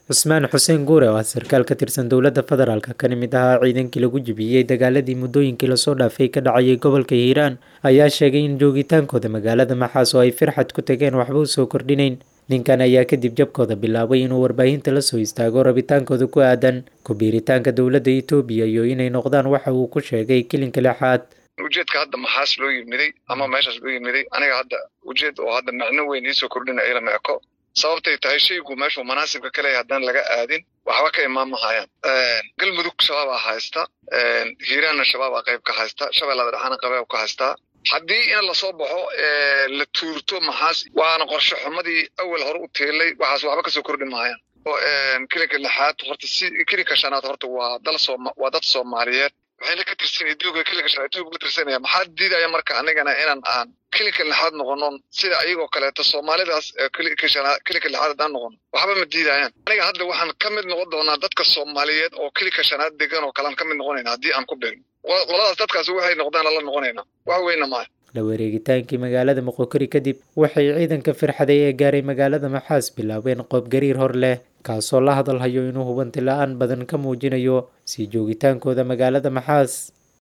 cusmaan xuseen guure oo ah sarkaal ka tirsan dowladda federaalk kana mid ahaa ciidankii lagu jibiyey dagaaladii muddooyinkii lasoo dhaafay ka dhacayay gobolka hiiraan ayaa sheegay in joogitaankooda magaalada maxaas oo ay firxad ku tageen waxba u soo kordhinayn ninkan ayaa kadib jabkooda bilaabay inuu warbaahinta la soo istaago rabitaankooda ku aadan ku-biiritaanka dowladda etoobiya iyo inay noqdaan waxa uu ku sheegay kilinka lixaad ujeedka hadda maxaas loo yimiday ama meeshaas loo yimiday aniga hadda ujeed oo hadda macno weyn iisoo kordhina ilama eko sababtay tahay shaygu meeshuu manaasibka ka leeyahay haddaan laga aadin waxba ka imaan mahayaan galmudug shabaabaa haysta hiiraanna shabaabaa qayb ka haysta shabeellada dhexaana qabeeb ka haystaa haddii in lasoo baxo la tuurto maxaas waana qorshe xumadii awal hore u teelay waxaas waxba kasoo kordhi mahayaan kilinka lixaad horta si kilinka shanaad horta waa dal sooma waa dad soomaaliyeed waxayna ka tirsan etoobiya kilinka shanaad etoobiya ka tirsanaya maxaa diidaya marka anigana inaan aan kilinka lixaad noqonon sida ayagoo kaleeto soomaalidaas kilinka shanaad kilinka lixaad haddaan noqono waxba ma diidayaan aniga hadda waxaan ka mid noqon doonaa dadka soomaaliyeed oo kilinka shanaad degan oo kalean ka mid noqonayna haddii aan ku beerno qoladaas dadkaasi waxay noqdaan lala noqonaynaa wax weyna maaha la wareegitaankii magaalada moqokori kadib waxay ciidanka firxaday ee gaaray magaalada maxaas bilaabeen qoob gariir hor leh kaasoo la hadalhayo inuu hubanti la-aan badan ka muujinayo sii joogitaankooda magaalada maxaas